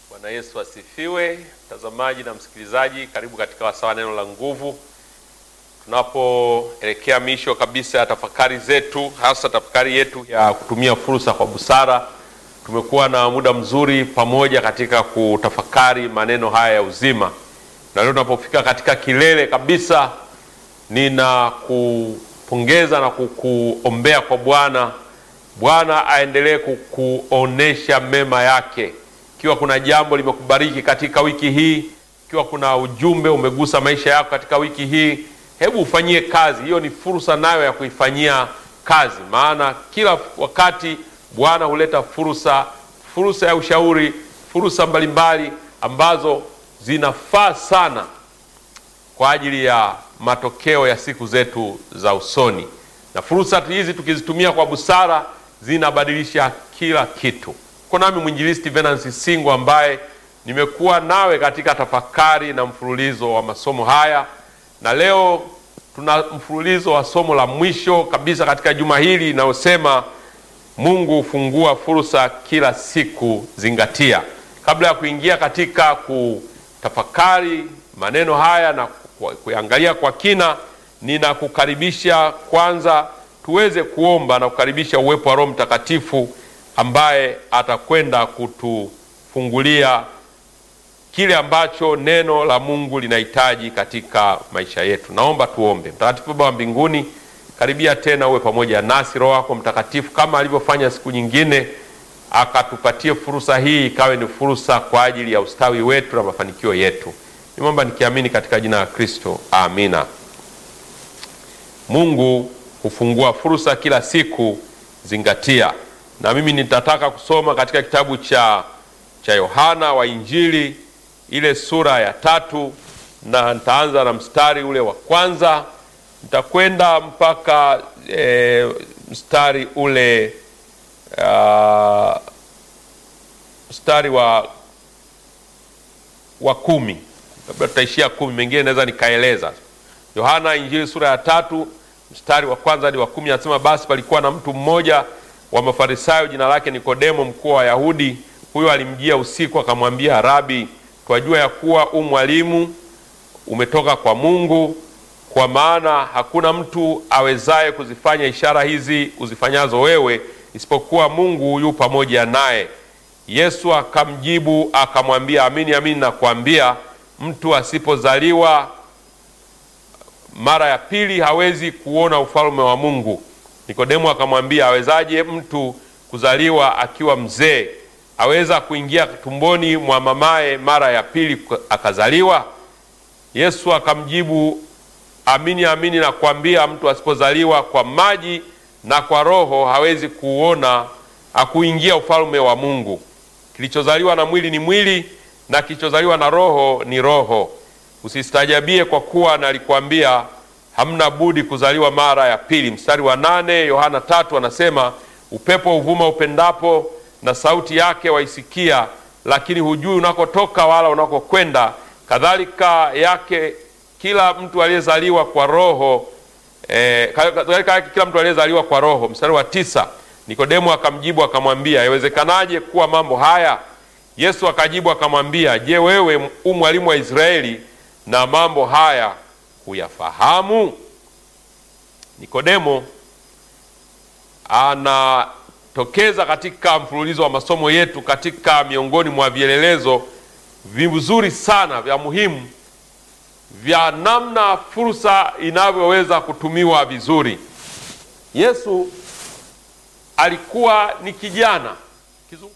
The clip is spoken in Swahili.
Bwana Yesu asifiwe. Mtazamaji na msikilizaji, karibu katika wasawa neno la nguvu, tunapoelekea misho kabisa ya tafakari zetu, hasa tafakari yetu ya kutumia fursa kwa busara. Tumekuwa na muda mzuri pamoja katika kutafakari maneno haya ya uzima, na leo tunapofika katika kilele kabisa, nina kupongeza na kukuombea kwa Bwana. Bwana aendelee kukuonesha mema yake ikiwa kuna jambo limekubariki katika wiki hii, ikiwa kuna ujumbe umegusa maisha yako katika wiki hii, hebu ufanyie kazi. Hiyo ni fursa nayo ya kuifanyia kazi, maana kila wakati Bwana huleta fursa, fursa ya ushauri, fursa mbalimbali ambazo zinafaa sana kwa ajili ya matokeo ya siku zetu za usoni, na fursa hizi tukizitumia kwa busara zinabadilisha kila kitu. Uko nami mwinjilisti Venansi Singo ambaye nimekuwa nawe katika tafakari na mfululizo wa masomo haya, na leo tuna mfululizo wa somo la mwisho kabisa katika juma hili linalosema Mungu hufungua fursa kila siku, zingatia. Kabla ya kuingia katika kutafakari maneno haya na kuangalia kwa kina, ninakukaribisha kwanza tuweze kuomba na kukaribisha uwepo wa Roho Mtakatifu ambaye atakwenda kutufungulia kile ambacho neno la Mungu linahitaji katika maisha yetu. Naomba tuombe. Mtakatifu Baba wa mbinguni, karibia tena uwe pamoja nasi. Roho wako Mtakatifu kama alivyofanya siku nyingine, akatupatie fursa hii ikawe ni fursa kwa ajili ya ustawi wetu na mafanikio yetu. Nimeomba nikiamini katika jina la Kristo, amina. Mungu hufungua fursa kila siku, zingatia na mimi nitataka kusoma katika kitabu cha cha Yohana wa Injili ile sura ya tatu, na nitaanza na mstari ule wa kwanza, nitakwenda mpaka e, mstari ule uh, mstari wa wa kumi, labda tutaishia kumi, mengine naweza nikaeleza. Yohana Injili sura ya tatu mstari wa kwanza hadi wa kumi, anasema basi palikuwa na mtu mmoja wa Mafarisayo jina lake Nikodemo, mkuu wa Wayahudi. Huyo alimjia usiku akamwambia, Rabi, twajua ya kuwa u mwalimu umetoka kwa Mungu, kwa maana hakuna mtu awezaye kuzifanya ishara hizi uzifanyazo wewe, isipokuwa Mungu yu pamoja naye. Yesu akamjibu akamwambia, amini amini nakwambia, mtu asipozaliwa mara ya pili hawezi kuona ufalme wa Mungu. Nikodemo akamwambia, awezaje mtu kuzaliwa akiwa mzee? Aweza kuingia tumboni mwa mamaye mara ya pili akazaliwa? Yesu akamjibu, amini amini nakwambia, mtu asipozaliwa kwa maji na kwa Roho hawezi kuona akuingia ufalme wa Mungu. Kilichozaliwa na mwili ni mwili, na kilichozaliwa na Roho ni roho. Usistajabie kwa kuwa nalikwambia hamna budi kuzaliwa mara ya pili. Mstari wa nane Yohana tatu anasema upepo uvuma upendapo, na sauti yake waisikia, lakini hujui unakotoka wala unakokwenda. Kadhalika yake kila mtu aliyezaliwa kwa roho eh, kadhalika yake kila mtu aliyezaliwa kwa roho. Mstari wa tisa Nikodemo akamjibu akamwambia, yawezekanaje kuwa mambo haya? Yesu akajibu akamwambia, je, wewe u mwalimu wa Israeli na mambo haya huyafahamu? Nikodemo anatokeza katika mfululizo wa masomo yetu katika miongoni mwa vielelezo vizuri sana vya muhimu vya namna fursa inavyoweza kutumiwa vizuri. Yesu alikuwa ni kijana